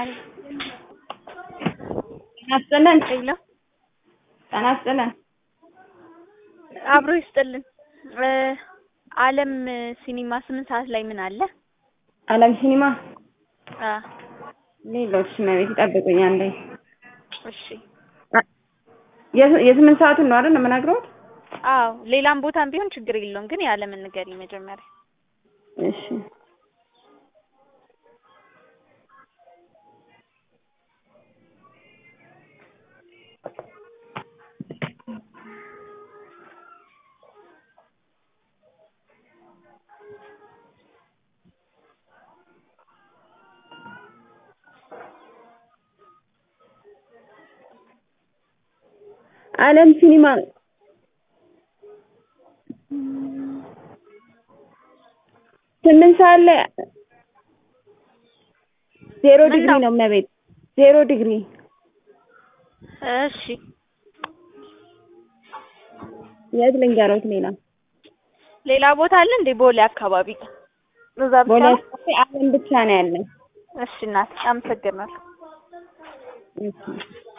ጤና ይስጥልን። ሄሎ ጤና ይስጥልን። አብሮ ይስጥልን። አለም ሲኒማ ስምንት ሰዓት ላይ ምን አለ? አለም ሲኒማ አ ሌሎች መቤት ይጠብቁኝ አንዴ። እሺ የ- የስምንት ሰዓቱን ነው አይደል የምነግረውት? አዎ ሌላም ቦታም ቢሆን ችግር የለውም፣ ግን የአለምን ንገሪኝ መጀመሪያ። እሺ አለም ሲኒማ ስምንት ሰዓት ላይ ዜሮ ምን ዲግሪ ነው? ነው መቤት ዜሮ ዲግሪ እሺ የት ልንገሮት ሌላ ሌላ ቦታ አለ እንዴ? ቦሌ አካባቢ እዛ ብቻ ቦሌ ነው? አካባቢ አለም ብቻ ነው ያለን እሺ እናቴ አመሰግናለሁ። እሺ